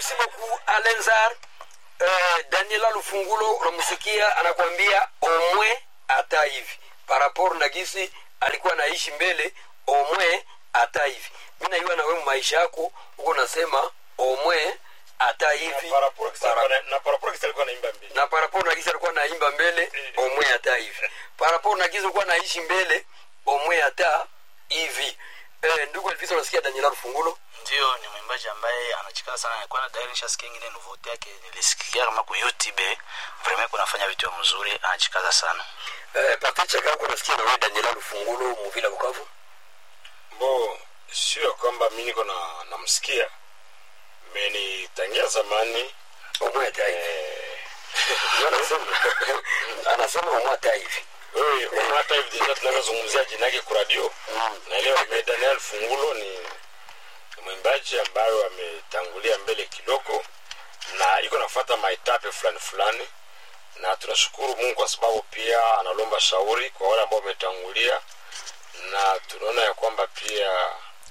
merci beaucoup alenzar uh, daniela lufungulo unamsikia anakuambia omwe hata hivi parapor na gisi alikuwa naishi mbele omwe hata hivi mi naiwa nawe maisha yako huko nasema omwe hata hivi Na paraporo kisa alikuwa na- na paraporo kisa alikuwa naimba mbili na parapor na gisi alikuwa naimba mbele omwe hata hivi parapor na gisi alikuwa naishi mbele omwe hata hivi eh, ndugu elvisa unasikia daniela lufungulo ndio ni mwimbaji ambaye anachikaza sana nilikuwa na dairi nishasikia ingine nouveauté yake nilisikia kama ku youtube vraiment kunafanya vitu mzuri anachikaza sana eh, pate chaka yako unasikia nawe daniela lufungulo muvila bukavu bo sio kwamba mi niko na namsikia menitangia zamani omwe hata hivi eh, Ndio anasema anasema omwe hata hivi wewe unaona hata hivi deja tunavyozungumzia jina yake kuradio naelewa me daniel fungulo ni ni mwimbaji ambayo ametangulia mbele kidogo na iko nafuata maetape fulani fulani na tunashukuru mungu kwa sababu pia analomba shauri kwa wale ambao wametangulia na tunaona ya kwamba pia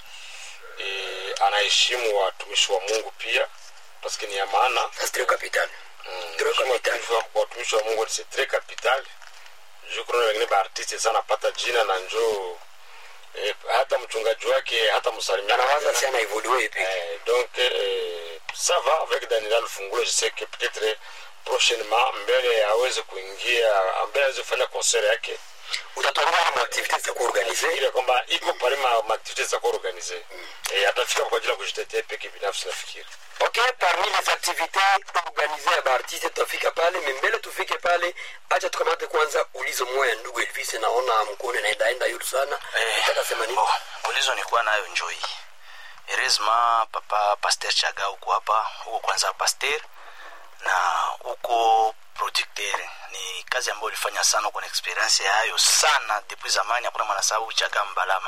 e, anaheshimu watumishi wa mungu pia paske ni ya maana astrio capital Mm, Très heshima capital. watumishi wa- watumishi wa mungu c'est très capital juu kuna wengine baartiste sana pata jina na njoo eh, hata mchungaji wake hata msalimia anawaza si anaevolue peke Eh, donc euh, ça va avec Daniel Fungulo je sais que peut-être prochainement mbele aweze kuingia mbele aweze kufanya concert yake utatuambia ma activities za kuorganize ile kwamba iko pale ma ma activités za kuorganize eh, atafika kwa ajili ya kujitetea peke binafsi nafikiri ok parmi les activités organisées ya baartiste tutafika pale membele tufike pale acha tukamate kwanza ulizo moya ndugu elvis naona mkono naendaenda yulu sana Eh, nataka sema nini bo, ulizo nikuwa nayo njoi eresma papa paster chaga huko hapa huko kwanza paster na huko producteur ni kazi ambayo ulifanya sana uko na experience yayo sana depuis zamani hakuna mwanasababu chaga mbalama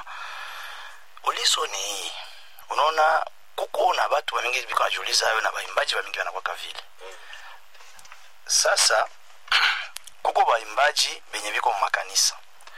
ulizo ni hii unaona kuko na batu bamingi biko najiuliza hayo na baimbaji bamingi wanakwaka vile sasa kuko baimbaji benye biko mumakanisa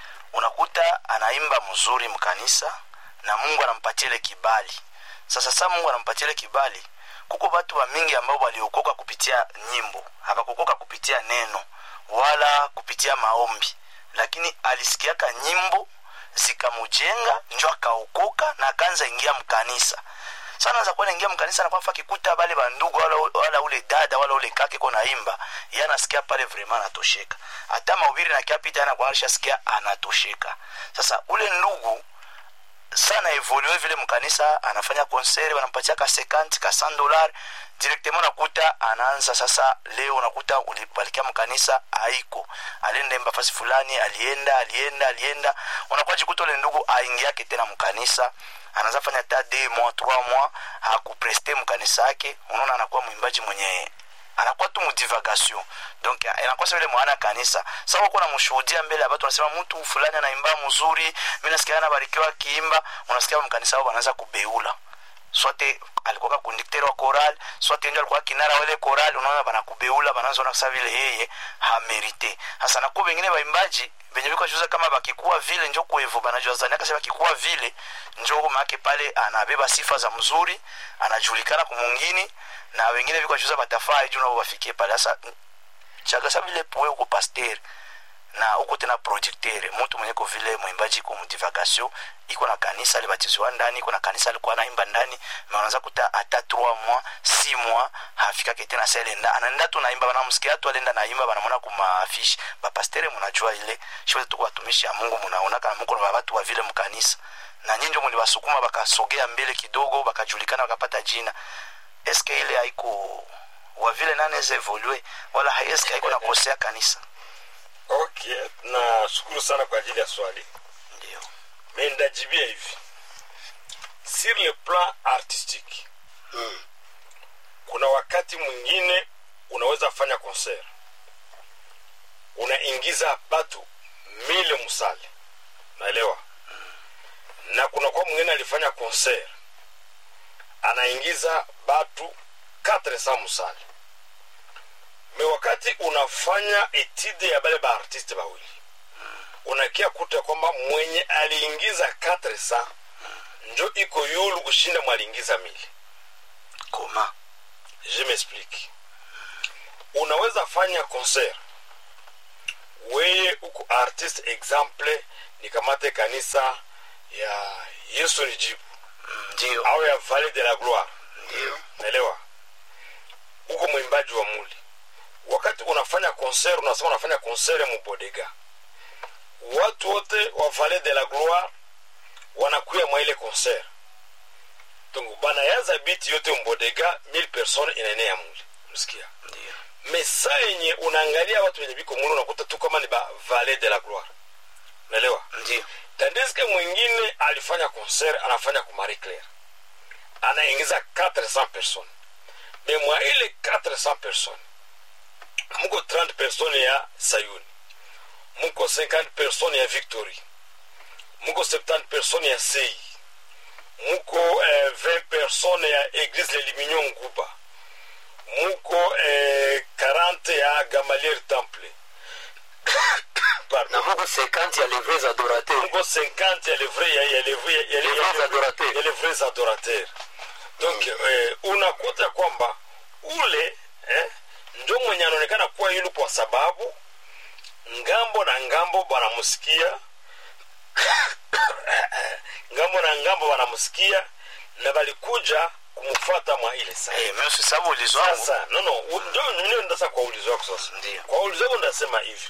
unakuta anaimba mzuri mkanisa na mungu anampatia ile kibali sasa saa mungu anampatia ile kibali kuko batu wa mingi ambao waliokoka kupitia nyimbo hawakukoka kupitia neno wala kupitia maombi lakini alisikiaka nyimbo zikamujenga njo akaokoka na akaanza ingia mkanisa sana za kuwa naingia mkanisa na kwamba kikuta bale bandugu wala, wala ule dada wala ule kake ko naimba ye anasikia pale vraiment anatosheka hata mahubiri na kiapita ana kwa sikia anatosheka sasa ule ndugu sana evolue vile mkanisa anafanya concert wanampatia ka 50 ka 100 dollar directement nakuta anaanza sasa leo unakuta ulibalikia mkanisa haiko alienda imba fasi fulani alienda alienda alienda unakuwa jikuta ule ndugu aingiake tena mkanisa anaanza fanya ta de mois trois mois hakupreste mkanisa yake unaona anakuwa mwimbaji mwenye anakuwa tu mudivagation donc inakosa vile mwana kanisa sasa uko namshuhudia mbele ya watu wanasema mtu fulani anaimba mzuri mimi nasikia anabarikiwa akiimba unasikia mkanisa wao wanaanza kubeula swate alikuwa kondukter wa choral swate ndio alikuwa kinara wale choral unaona banakubeula banaanza na kusema vile yeye hamerite hasa nakuwa wengine waimbaji benye biko juza kama bakikuwa vile njo kuevo banajua zani akasema bakikuwa vile njo make pale anabeba sifa za mzuri anajulikana kumungini na wengine biko juza batafaa juu nao bafikie pale sasa chagasa vile poe uko pasteur na uko tena projecteur mtu mwenye ko vile mwimbaji ko mdivagation iko na kanisa alibatizwa ndani iko na kanisa alikuwa anaimba ndani na unaanza kuta hata 3 mois 6 mois hafika tena selenda anaenda tu naimba banamsikia tu alienda naimba banamwona kuma affiche ba pasteur mnajua ile shule tu watumishi ya Mungu mnaona kama mko na watu wa vile mkanisa na nyinyi ndio mliwasukuma bakasogea mbele kidogo bakajulikana bakapata jina eske ile haiko wa vile naneze evolue wala haeske haiko nakosea kanisa okay nashukuru sana kwa ajili ya swali ndio me ndajibia hivi sur le plan artistique Mm. kuna wakati mwingine unaweza fanya concert unaingiza batu mile musale naelewa na kuna kwa mwingine alifanya concert anaingiza batu 400 musale me wakati unafanya etide ya bale baartiste bawili unakia kuta kwamba mwenye aliingiza 400 njo iko yulu kushinda mwaliingiza mili koma je m'explique unaweza fanya concert weye uko artist exemple nikamate kanisa ya yesu nijibu ndio au ya valley de la gloire ndio naelewa uko mwimbaji wa muli wakati unafanya concert unasema unafanya concert mubodega watu wote wa valley de la gloire wanakuya mwa ile concert donc banayaza biti yote mbodega 1000 personnes inaenea muli msikia ndio mesa yenye unaangalia watu wenye biko muli unakuta tu kama ni ba valley de la gloire naelewa ndio tandiske mwingine alifanya concert anafanya ku marie claire anaingiza 400 personnes me mwa ile 400 personnes muko 30 personnes ya sayuni muko 50 personnes ya victory muko 70 personnes ya sei muko eh, 20 personnes ya église le limignon nguba muko eh, 40 ya gamaliel temple Pardon na muko 50 ya les vrais adorateurs muko 50 ya les vrais ya, ya, les vrais- ya, ya, Les ya, vrais adorateurs. ya les vrais adorateurs donc eh, unakuta kwamba ule eh, ndio mwenye anaonekana kuwa yulu kwa sababu ngambo na ngambo wanamsikia ngambo na ngambo wanamsikia na balikuja kumfuata mwa ile saa Eh, mimi usisabu ulizo wangu sasa no no u- ndio ndio ndasa kwa ulizo wako sasa Ndio. kwa ulizo wako ndasema hivi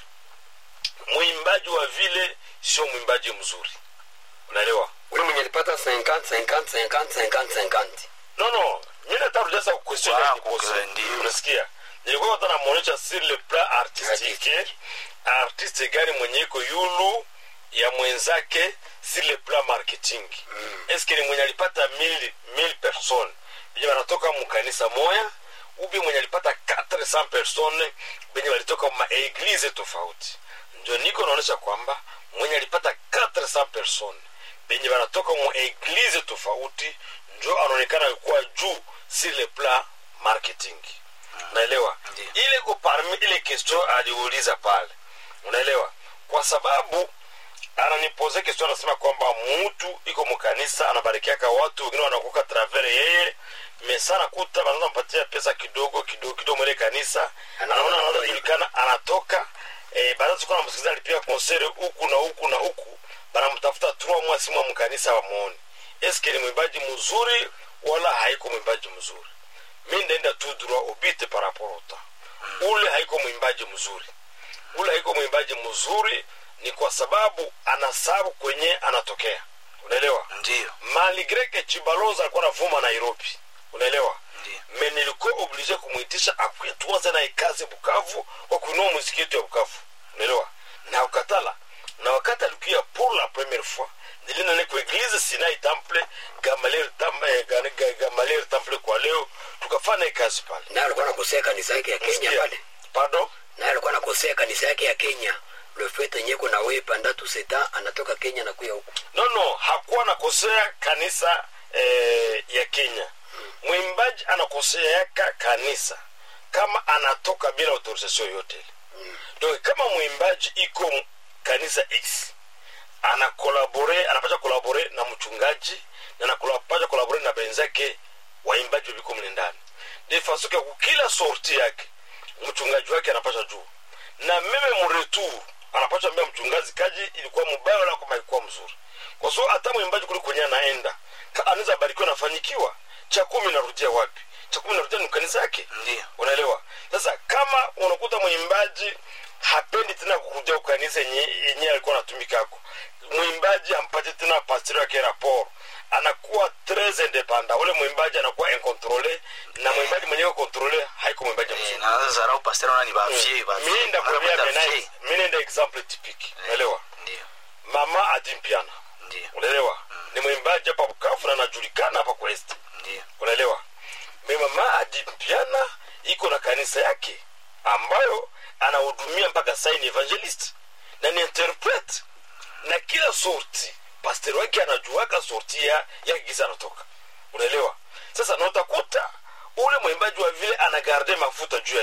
mwimbaji wa vile sio mwimbaji mzuri unaelewa ule mwenye alipata 50 50 50 50 50 no no mimi nataka sasa question Voilà, ya kiposa kukwe, ndio. unasikia nilikuwa nataka namuonyesha sur le plan artistique artiste gani mwenye iko yulu ya mwenzake sur le plan marketing eske ni mwenye alipata 1000 1000 personnes benye wanatoka mukanisa moya ubi mwenye alipata 400 personnes benye walitoka maeglize tofauti ndio niko naonyesha kwamba mwenye alipata 400 personnes benye wanatoka mu eglize tofauti njo anaonekana kuwa juu sur le plan marketing unaelewa Ndiyo. ile ko parmi ile question aliuliza pale unaelewa kwa sababu ananipoze question anasema kwamba mtu iko mkanisa anabarikiaka watu wengine wanakuka travers yeye mesa nakuta wanaanza mpatia pesa kidogo kidogo kidogo mwele kanisa Anaona anaona anaona anajulikana anatoka eh, baadaye tukuwa namsikiliza alipia konsere huku na huku na huku banamtafuta trois mois simwa mkanisa wamuoni eske ni mwimbaji mzuri wala haiko mwimbaji mzuri mi ndaenda tu droit ubite par rapport au temps ule haiko mwimbaji mzuri ule haiko mwimbaji mzuri ni kwa sababu anasabu kwenye anatokea unaelewa ndio malgre ke chibaloza alikuwa anavuma nairobi unaelewa Ndiyo. me nilikuwa oblige kumwitisha akuye tuanze naye kazi bukavu kwa kuinua muziki yetu ya bukavu unaelewa na ukatala na wakati alikuya pour la première fois nilienda ne kueglize sinai temple gamaliel Tam- eh, Ga- Ga- gamaliel temple kwa leo tukafanya naye kazi pale naye alikuwa nakosea kanisa yake ya kenya Sikia. pale pardon naye alikuwa nakosea kanisa yake ya kenya le fait enye kuna we panda tu seta anatoka kenya na kuya huku no no hakuwa anakosea kanisa eh, ya kenya mwimbaji anakoseaka kanisa kama anatoka bila autorisation yote ile donc kama mwimbaji iko m- kanisa x anakolabore anapasha kolabore na mchungaji na anapasha kolabore na benzake waimbaji wabiko mle ndani de façon ke kukila sorti yake mchungaji wake anapasha juu na meme mretour anapasha ambia mchungaji kaji ilikuwa mubaya wala kama ilikuwa mzuri kwa sababu hata mwimbaji kule kwenye anaenda ka- anaweza barikiwa nafanikiwa cha kumi narudia wapi cha kumi narudia ni kanisa yake ndio unaelewa sasa kama unakuta mwimbaji hapendi tena kurudia kukanisa yenye yenye alikuwa anatumikako mwimbaji ampate tena pasteri wake rapport anakuwa tres independant ule mwimbaji anakuwa incontrole na mwimbaji mwenyewe kontrole haiko mwimbaji mzuri Eh, na zarau pasteur ona ni bavie mi nenda kuambia benai mi nenda example typique unaelewa ndio mama adimpiana ndio unaelewa ni mwimbaji hapa bukavu na anajulikana hapa kwa este ndio unaelewa me mama adimpiana iko na kanisa yake ambayo anahudumia mpaka saini evangelist na ni interprete na kila sorti pastor wake anajuaka sorti ya ya gisa anatoka unaelewa sasa na utakuta ule mwimbaji wa vile anagarde mafuta juu ya nini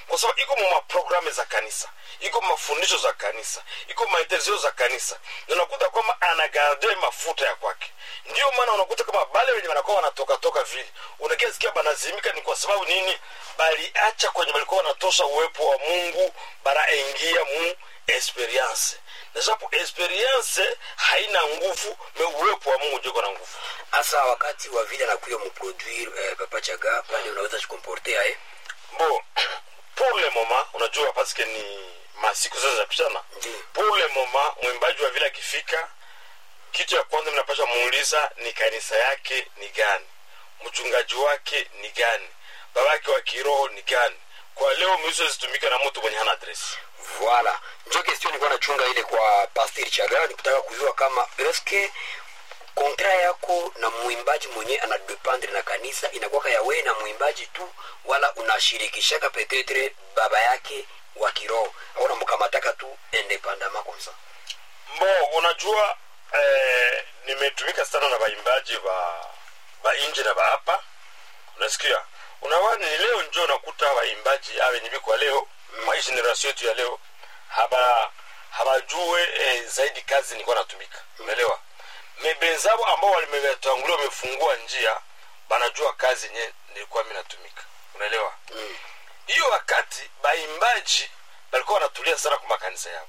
kwa sababu iko mu maprogramu za kanisa iko mu mafundisho za kanisa iko maintenzio za kanisa na unakuta kwamba anagarde mafuta ya kwake ndio maana unakuta kama bale wenye wanakuwa wanatoka toka vile unakia sikia banazimika ni kwa sababu nini baliacha kwenye walikuwa wanatosha uwepo wa mungu baraingia mu experience na sababu experience haina nguvu me uwepo wa mungu jiko na nguvu hasa wakati wa vile anakuya muproduire eh, papa chaga pale unaweza jikomportea eh? bon pour le moment unajua paske ni masiku sasa zapishana Ndiyo. pour le moment mwimbaji wa vile akifika kitu ya kwanza mnapasha muuliza ni kanisa yake ni gani mchungaji wake ni gani babake wa kiroho ni gani kwa leo miuso zitumika na mtu mwenye hana adresi Voilà. Njo question nilikuwa nachunga ile kwa Pastor Chaga ni kutaka kujua kama eske kontra yako na mwimbaji mwenye anadependre na kanisa inakuwa ya wewe na mwimbaji tu wala unashirikishaka petetre baba yake wa kiroho au unamkamataka tu independamment comme ça. mbo unajua eh, nimetumika sana na waimbaji wa wa nje na hapa unasikia unawani ni leo njo unakuta waimbaji awe nibikwa leo mm. mwa hii generation yetu ya leo haba habajue eh, zaidi kazi nilikuwa natumika umeelewa mebenzabo ambao walimetangulia wamefungua njia banajua kazi nye nilikuwa mi natumika unaelewa Mm. hiyo wakati baimbaji balikuwa wanatulia sana kwa makanisa yao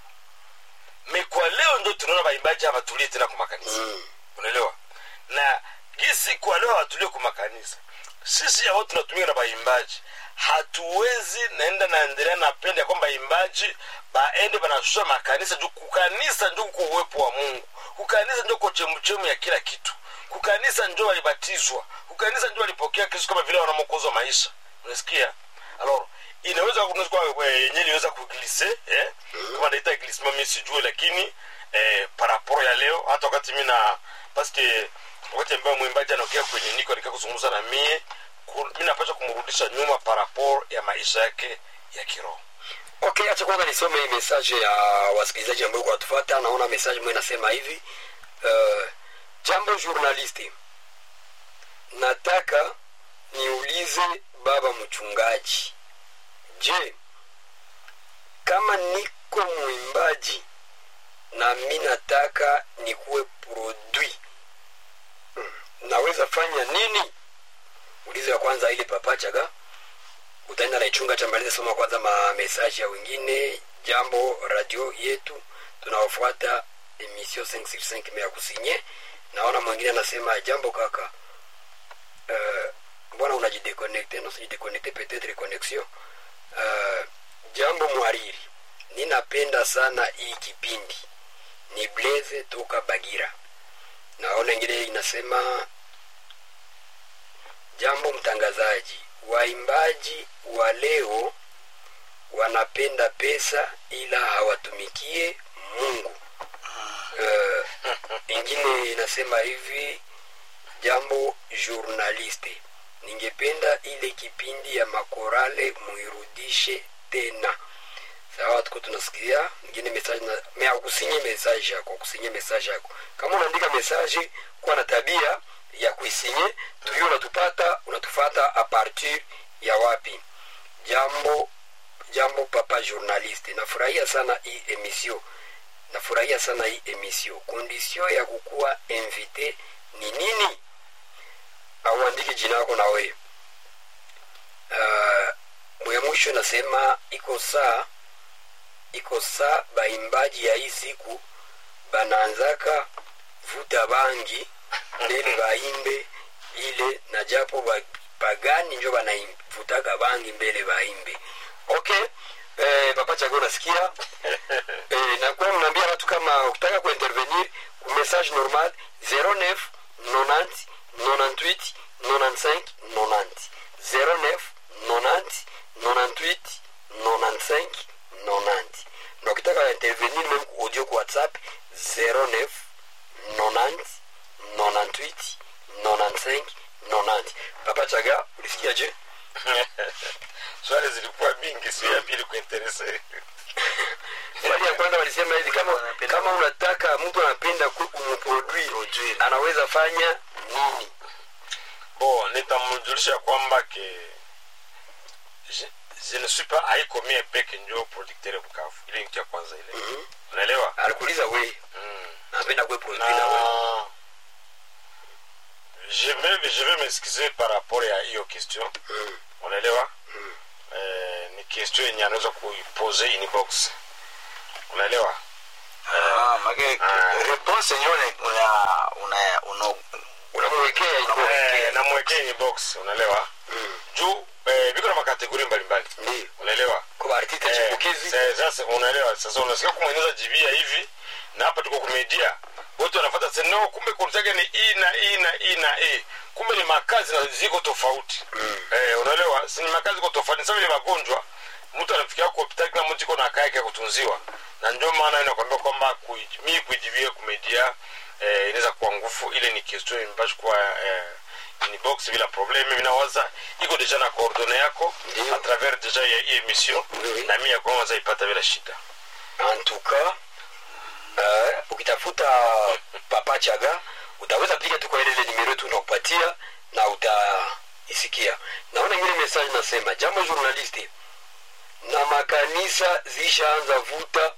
me kwa leo ndo tunaona baimbaji hawatulie tena kwa makanisa Mm. unaelewa na gisi kwa leo hawatulie kwa makanisa sisi ambao tunatumika na baimbaji hatuwezi naenda naendelea napenda ya kwamba baimbaji baende banashusha makanisa juu kukanisa njo kuko uwepo wa mungu kukanisa njo ko chemuchemu ya kila kitu kukanisa njo walibatizwa kukanisa njo walipokea kristo kama vile wanamokozi wa maisha unasikia alors inaweza kunaweza kuwa eh, yenyewe iliweza kuglise eh? kama naita glissement mi sijue lakini eh, par rapport ya leo hata wakati mi na paske wakati ambayo mwimbaji anaokea kwenye niko alikaa kuzungumza na mie ku- mi napasha kumrudisha nyuma par rapport ya maisha yake ya kiroho Okay, acha kwanza nisome hii message ya wasikilizaji ambao kwa tufuata. Naona message mwe nasema hivi. Uh, jambo journalisti. Nataka niulize baba mchungaji. Je, kama niko mwimbaji na mi nataka nikuwe produit hmm, naweza fanya nini? Ulizo ya kwanza ile papachaga utaenda naichunga chamaliza soma kwanza mamesaji ya wengine jambo radio yetu tunawafuata emission 565 mea kusinye naona mwingine anasema jambo kaka uh, mbona unajideconnecte na usijideconnecte peut-être connexion uh, jambo mwariri ninapenda sana hii kipindi ni blaze toka bagira naona ingine inasema jambo mtangazaji waimbaji wa leo wanapenda pesa ila hawatumikie mungu uh, ingine inasema hivi jambo journaliste ningependa ile kipindi ya makorale muirudishe tena sawa tuko tunasikia ingine message na me akusinye message yako akusinye message yako kama unaandika message kuwa na tabia ya kuisinye tuyo unatupata unatufata a partir ya wapi jambo jambo papa journaliste nafurahia sana hii emission nafurahia sana hii emission condition ya kukuwa invité ni nini auandiki jina yako na wewe uh, mwe mwisho nasema iko saa iko saa baimbaji ya hii siku banaanzaka vuta bangi mbele baimbe ile na japo ba- pagani njo banavutaka bangi mbele baimbe okay eh, papa chago nasikia eh, nakuwa mnaambia watu kama ukitaka kuintervenir ku message normal 09 90 98 95 90 09 90 98 95 90 na ukitaka intervenir même ku audio ku whatsapp 09 90 98 95 90 papa chaga ulisikia je swali zilikuwa mingi sio ya pili kuinterese swali ya kwanza walisema hivi kama kama unataka mtu anapenda kumproduire anaweza fanya nini bo nitamjulisha kwamba ke je- je ne suis pas haiko mie peke njo producteur bukavu ile ni kitu ya kwanza ile unaelewa alikuuliza we mm. napenda kwe produit na we na je vais, je vais m'excuser par rapport ya hiyo question Mm. unaelewa eh, ni question yenye anaweza kuipose inbox unaelewa Ah, make Ah. réponse yenyewe una una una unamwekea iko eh, namwekea inbox unaelewa Mm. juu eh, viko na makategori mbalimbali Ndiyo. unaelewa kwa artiste Eh, chipukizi sa- sasa unaelewa sasa unasikia kumweneza jibia hivi na hapa tuko kumedia wote wanafuata seno kumbe kurutake ni i na i na i na e kumbe ni makazi na ziko tofauti eh, unaelewa si ni makazi ziko tofauti ni sawa vile magonjwa mtu anafikia kwa hospitali kila mtu iko na kaya yake ya kutunziwa na ndio maana inakwambia kwamba kui- mi kuijibia kumedia eh, inaweza kuwa nguvu ile ni question imbashi kuwa eh, inbox bila probleme mimi nawaza iko deja na coordonne yako Ndiyo. a travers deja ya hii emission Oui, oui. na mimi ya kwanza ipata bila shida en tout cas uh, ukitafuta papa chaga utaweza piga tu kwa ile ile nimero tunakupatia na utaisikia naona ingine message nasema jambo journaliste na makanisa zishaanza vuta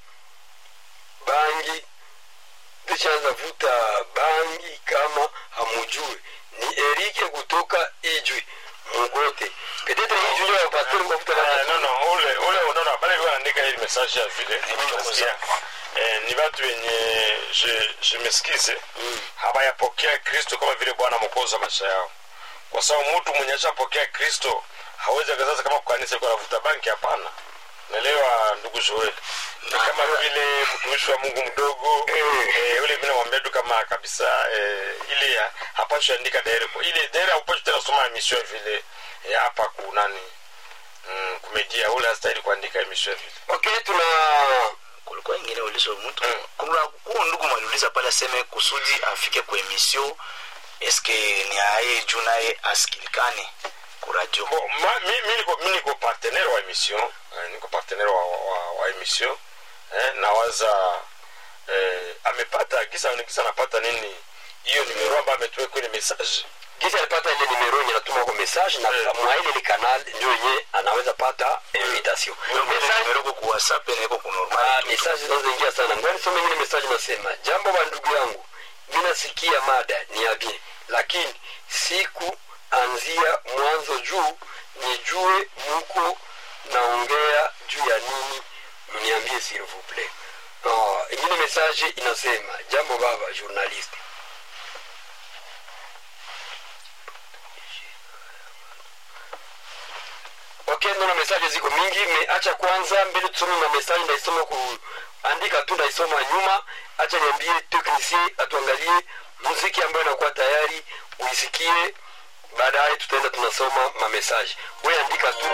bangi zishaanza vuta bangi kama hamujui ni erike kutoka ijwi mugote petetre ijwi ndio pastor mafuta Ah, na no no ule ule unaona pale kwa andika hili message ya vile nasikia eh, ni watu wenye je je mesikize hawayapokea Kristo kama vile Bwana mwokozi wa maisha yao kwa sababu mtu mwenye ashapokea Kristo hawezi akazaza kama kwa kanisa iko anavuta banki hapana naelewa ndugu Joel ni kama vile mtumishi wa Mungu mdogo eh, ule mimi namwambia tu kama kabisa eh, ile ya- hapashi andika daire ile daire hapashi tena soma emission vile eh, hapa kunani mm, kumedia ule hastahili kuandika emission vile okay tuna kulikuwa ingine ulizo mtu kuna huo ndugu mwaliuliza pale aseme kusudi afike kwa emission eske ni aye juu naye asikilikane ku radio Bon, ma- mi, mi, niko, mi niko partenaire wa emission eh, niko partenaire wa, wa, wa emission eh, nawaza eh, amepata kisa kisa anapata nini hiyo nimero ambayo ametuweka kwenye message gisi alipata ile nimero yenye natuma kwa message na Eh. mwa ile ile canal ndio yenye anaweza pata invitation message meroko ku whatsapp na iko ku ah, normal tu. message zinazoingia sana ngoja nisome ingine message nasema jambo wa ndugu yangu mimi nasikia mada ni ya bien lakini siku anzia mwanzo juu nijue muko naongea juu ya nini mniambie s'il vous plaît oh, ingine message inasema jambo baba journaliste okay naona mesaje ziko mingi meacha kwanza mbele tusome ma mesaje ndaisoma kuandika tu ndaisoma nyuma acha niambie teknisie atuangalie muziki ambayo inakuwa tayari uisikie baadaye tutaenda tunasoma mamesaje we andika tu